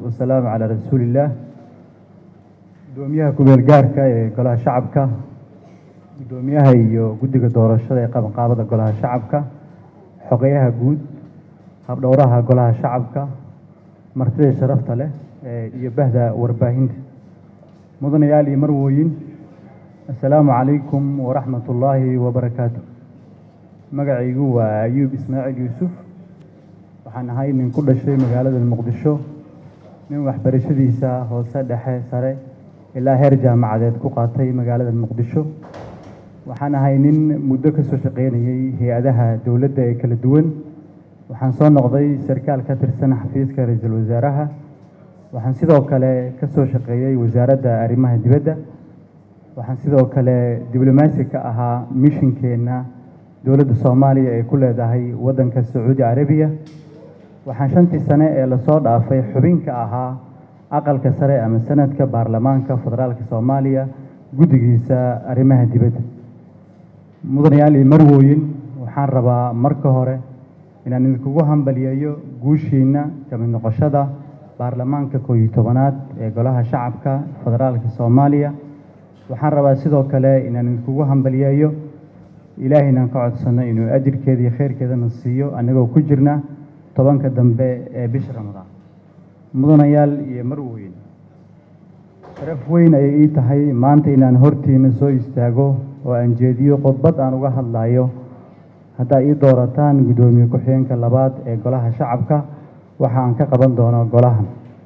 wasalaamu calaa rasuulillaah guddoomiyaha ku-meel gaarka ee golaha shacabka guddoomiyaha iyo guddiga doorashada ee qabanqaabada golaha shacabka xogeyaha guud habdhowraha golaha shacabka martida sharafta leh iyo bahda warbaahinta mudanayaal iyo marwooyin assalaamu calaykum waraxmat ullaahi wabarakaatu magacaygu waa ayuub ismaaciil yuusuf waxaan ahay nin ku dhashay magaalada muqdisho nin waxbarashadiisa hoose dhexe sare ilaa heer jaamacadeed ku qaatay magaalada muqdisho waxaan ahay nin muddo ka soo shaqaynayay hay-adaha dowladda ee kala duwan waxaan soo noqday sarkaal ka tirsan xafiiska ra-iisul wasaaraha waxaan sidoo kale ka soo shaqeeyey wasaaradda arrimaha dibadda waxaan sidoo kale diblomaasi ka ahaa mishinkeenna dowladda soomaaliya ee ku leedahay waddanka sacuudi carabiya waxaan shantii sane ee lasoo dhaafay xubinka ahaa aqalka sare ama sanadka baarlamaanka federaalka soomaaliya guddigiisa arrimaha dibadda mudanayaal iyo marwooyin waxaan rabaa marka hore inaan idinkugu hambaliyeeyo guushiina kamid noqoshada baarlamaanka koob iyo tobanaad ee golaha shacabka federaalka soomaaliya waxaan rabaa sidoo kale inaan idinkugu hambaliyeeyo ilaahay inaan ka codsano inuu ajirkeeda iyo khayrkeedana siiyo annagoo ku jirna tobanka dambe ee bisha ramadaan mudanayaal iyo marweyn sharaf weyn ayay ii tahay maanta inaan hortiina soo istaago oo aan jeediyo khudbad aan uga hadlayo haddaa ii doorataan guddoomiye ku-xigeenka labaad ee golaha shacabka waxa aan ka qaban doono golahan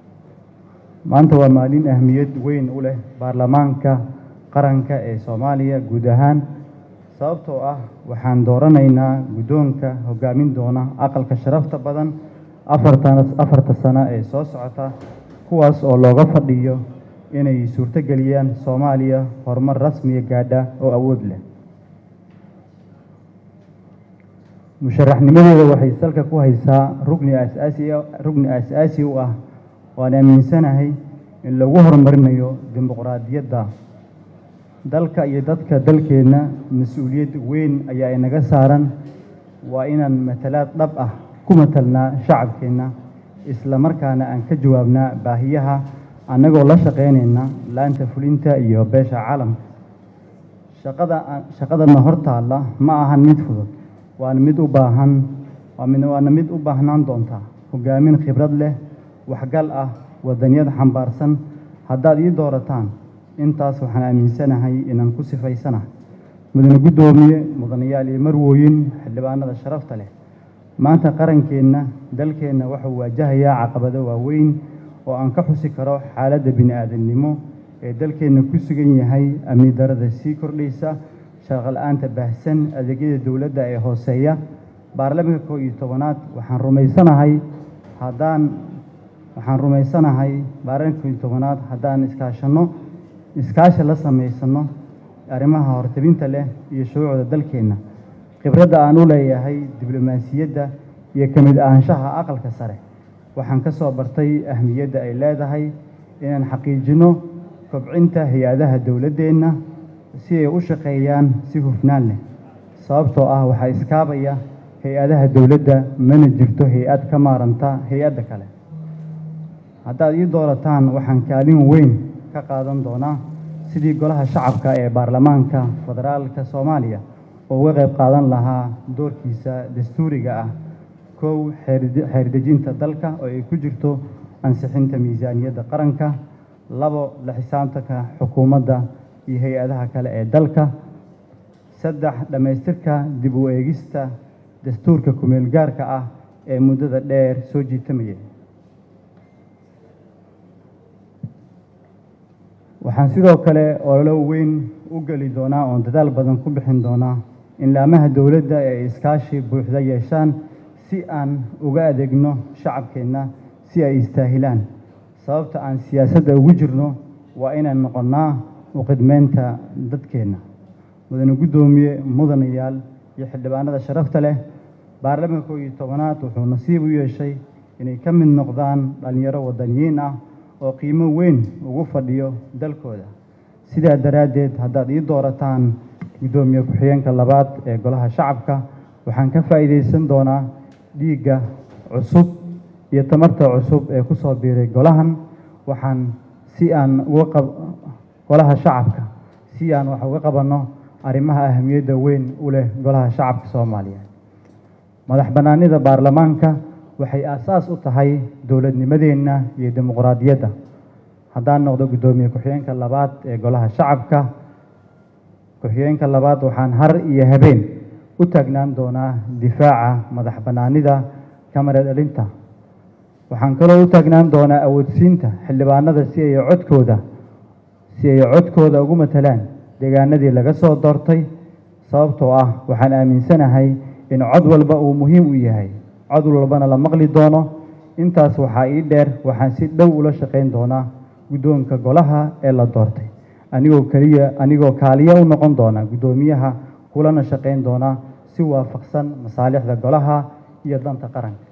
maanta waa maalin ahmiyad weyn u leh baarlamaanka qaranka ee soomaaliya guud ahaan sababtoo ah waxaan dooranaynaa guddoonka hogaamin doona aqalka sharafta badan afartan afarta sano ee soo socota kuwaas oo looga fadhiyo inay suurtogeliyaan soomaaliya horumar rasmiya gaadha oo awood leh musharaxnimadeeda waxay salka ku haysaa rugni asaasi rugni aas-aasi u ah waan aaminsanahay in lagu horumarinayo dimuqraadiyadda dalka iyo dadka dalkeenna mas-uuliyad weyn ayaa inaga saaran waa inaan matalaad dhab ah ku matalnaa shacabkeenna isla markaana aan ka jawaabnaa baahiyaha annagoo la shaqaynayna laanta fulinta iyo beesha caalamka shaqada shaqadana hor taalla ma ahan mid fudud waana mid u baahan waana mid u baahnaan doontaa hogaamin khibrad leh waxgal ah wadaniyad xambaarsan haddaad ii doorataan intaas waxaan aaminsanahay inaan ku sifaysanahay mudane guddoomiye mudanayaal iyo marwooyin xildhibaanada sharafta leh maanta qarankeenna dalkeenna wuxuu waajahayaa caqabado waaweyn oo aan ka xusi karo xaaladda bini-aadamnimo ee dalkeenna ku sugan yahay amni darada sii kordhaysa shaqala-aanta baahsan adeegyada dowladda ee hooseeya baarlamaanka koob iyo tobanaad waxaan rumaysanahay haddaan waxaan rumaysanahay baarlamaanka koob iyo tobanaad haddaan iskaashanno iskaashi la samaysano arrimaha hortabinta leh iyo shuruucda dalkeenna khibradda aan u leeyahay diblomaasiyadda iyo ka mid ahaanshaha aqalka sare waxaan ka soo bartay ahmiyadda ay leedahay inaan xaqiijino kobcinta hay-adaha dowladdeenna si ay u shaqeeyaan si hufnaan leh sababtoo ah waxaa iskaabaya hay-adaha dowladda mana jirto hay-ad ka maaranta hay-adda kale haddaad ii doorataan waxaan kaalin weyn ka qaadan doonaa sidii golaha shacabka ee baarlamaanka federaalka soomaaliya oo uga qayb qaadan lahaa doorkiisa dastuuriga ah kow xeerdejinta dalka oo ay ku jirto ansixinta miisaaniyadda qaranka labo la xisaabtanka xukuumadda iyo hay-adaha kale ee dalka saddex dhammaystirka dib u eegista dastuurka kumeel gaarka ah ee muddada dheer soo jiitamaya waxaan sidoo kale ololo weyn u geli doonaa oon dadaal badan ku bixin doonaa in laamaha dowladda ay iskaashi buuxda yeeshaan si aan uga adeegno shacabkeenna si ay istaahilaan sababta aan siyaasadda ugu jirno waa inaan noqonnaa uqidmeynta dadkeenna mudane guddoomiye mudanayaal iyo xildhibaanada sharafta leh baarlamaanka koob iyo tobanaad wuxuu nasiib u yeeshay inay ka mid noqdaan dhallinyaro wadaniyiin ah oo qiimo weyn ugu fadhiyo dalkooda sidaa daraaddeed haddaad ii doorataan guddoomiye ku-xigeenka labaad ee golaha shacabka waxaan ka faa'iidaysan doonaa dhiigga cusub iyo tamarta cusub ee ku soo biiray golahan waxaan si aan uga qab golaha shacabka si aan wax uga qabanno arrimaha ahamiyadda weyn u leh golaha shacabka soomaaliyeed madax bannaanida baarlamaanka waxay aasaas u tahay dowladnimadeenna iyo dimuqraadiyadda haddaan noqdo guddoomiye ku-xigeenka labaad ee golaha shacabka ku-xigeenka labaad waxaan har iyo habeen u taagnaan doonaa difaaca madax bannaanida kamara dhalinta waxaan kaloo u taagnaan doonaa awoodsiinta xildhibaanada si ay codkooda si ay codkooda ugu matalaan deegaanadii laga soo doortay sababtoo ah waxaan aaminsanahay in cod walba uu muhiim u yahay cod walbana la maqli doono intaas waxaa ii dheer waxaan si dhow ula shaqayn doonaa guddoonka golaha ee la doortay anigoo keliya anigoo kaaliya u noqon doona guddoomiyaha kulana shaqayn doona si waafaqsan masaalixda golaha iyo danta qaranka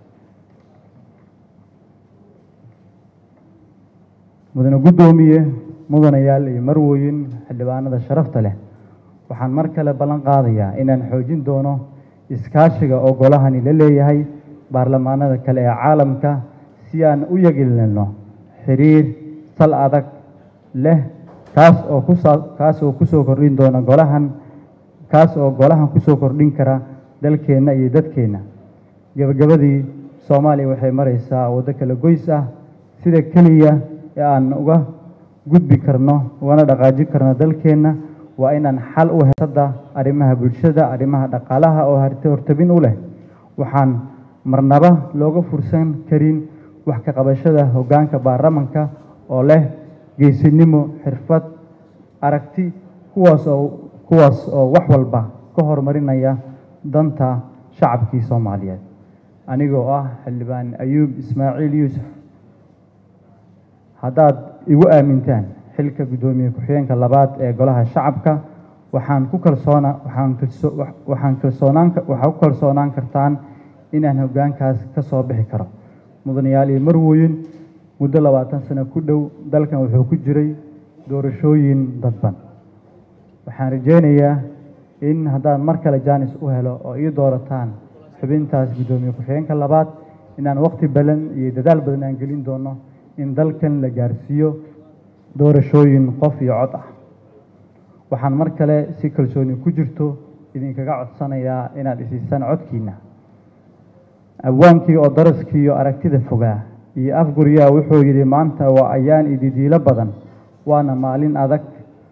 mudane guddoomiye mudanayaal iyo marwooyin xildhibaanada sharafta leh waxaan mar kale ballan qaadayaa inaan xoojin doono iskaashiga oo golahani la leeyahay baarlamaanada kale ee caalamka si aan u yagilino xiriir sal adag leh kaas oo kusaa kaas oo kusoo kordhin doona golahan kaas oo golahan kusoo kordhin kara dalkeenna iyo dadkeenna gebagabadii soomaaliya waxay maraysaa waddo kala goys ah sida keliya ee aan uga gudbi karno ugana dhaqaajin karno dalkeenna waa inaan xal u hesada arrimaha bulshada arrimaha dhaqaalaha oo hart hortabin u leh waxaan marnaba looga fursan karin wax ka qabashada hoggaanka baarlamanka oo leh geesinimo xirfad aragti kuwaas oo kuwaas oo wax walba ka horumarinaya danta shacabkii soomaaliyeed anigoo ah xildhibaan ayuub ismaaciil yuusuf haddaad igu aamintaan xilka guddoomiye ku-xigeenka labaad ee golaha shacabka waxaan ku kalsoona waxaan kalso waxaan kalsoonaan waxaa ku kalsoonaan kartaan inaan hoggaankaas ka soo bixi karo mudanayaal iyo marwooyin muddo labaatan sano ku dhow dalkan wuxuu ku jiray doorashooyin dadban waxaan rajaynayaa in haddaan mar kale jaanis u helo oo ii doorataan xubintaas guddoomiye ku-xigeenka labaad inaan waqti badan iyo dadaal badan aan gelin doono in dalkan la gaarsiiyo doorashooyin qof iyo cod ah waxaan mar kale si kalsooni ku jirto idinkaga codsanayaa inaad isiisaan codkiina abwaankii oo daraskii iyo aragtida fogaa iyo afguryaa wuxuu yidhi maanta waa ayaan ididiilo badan waana maalin adag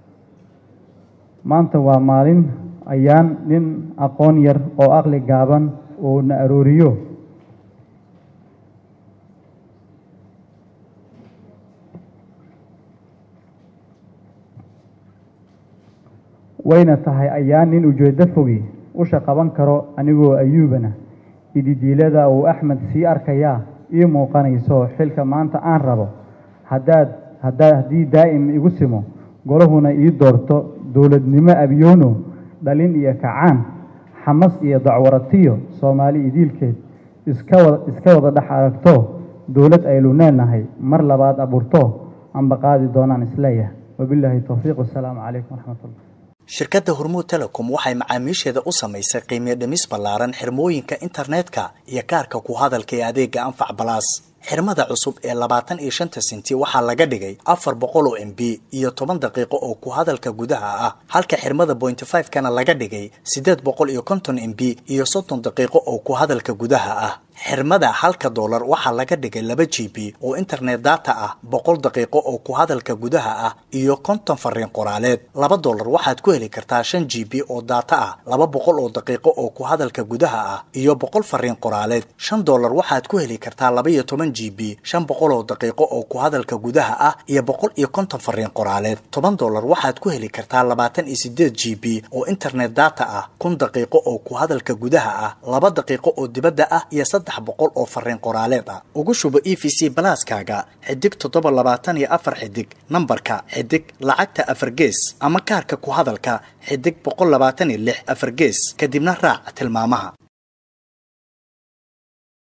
maanta waa maalin ayaan nin aqoon yar oo aqli gaaban oo na arooriyo wayna tahay ayaan nin ujeeddo fogi usha qaban karo anigoo ayuubana ididiilada uu axmed sii arkayaa ii muuqanayso xilka maanta aan rabo haddaad haddaa haddii daa'im igu simo golahuna ii doorto dowladnimo abyoono dhalin iyo kacaan xamas iyo dacwaratiyo soomaali idiilkeed iska wada iska wada dhex aragto dowlad aynu leenahay mar labaad abuurto anba qaadi doonaan isleeyahay wabilaahi towfiiq wasalaamu calaykum waraxmatullah shirkadda hormuud telecom waxay macaamiisheeda u samaysay qiimiyo dhimis ballaaran xirmooyinka internetka iyo kaarka ku hadalka ee adeega anfac balaas xirmada cusub ee labaatan iyo shanta senti waxaa laga dhigay afar boqol oo m b iyo toban daqiiqo oo ku hadalka gudaha ah halka xirmada bointy five kana laga dhigay siddeed boqol iyo konton m b iyo soddon daqiiqo oo ku hadalka gudaha ah xirmada halka doolar waxaa laga dhigay laba g b oo internet data ah boqol daqiiqo oo ku hadalka gudaha ah iyo konton fariin qoraaleed laba doolar waxaad ku heli kartaa shan g b oo data ah laba boqol oo daqiiqo oo ku hadalka gudaha ah iyo boqol fariin qoraaleed shan doolar waxaad ku heli kartaa laba iyo toban g b shan boqol oo daqiiqo oo ku hadalka gudaha ah iyo boqol iyo konton fariin qoraaleed toban doolar waxaad ku heli kartaa labaatan iyo sideed g b oo internet data ah kun daqiiqo oo ku hadalka gudaha ah laba daqiiqo oo dibadda ah iyo saddex boqol oo fariin qoraaleed ah ugu shubo e v c balaaskaaga xidig toddoba labaatan iyo afar xidig nambarka xidig lacagta afar gees ama kaarka ku hadalka xidig boqol labaatan iyo lix afar gees kadibna raac tilmaamaha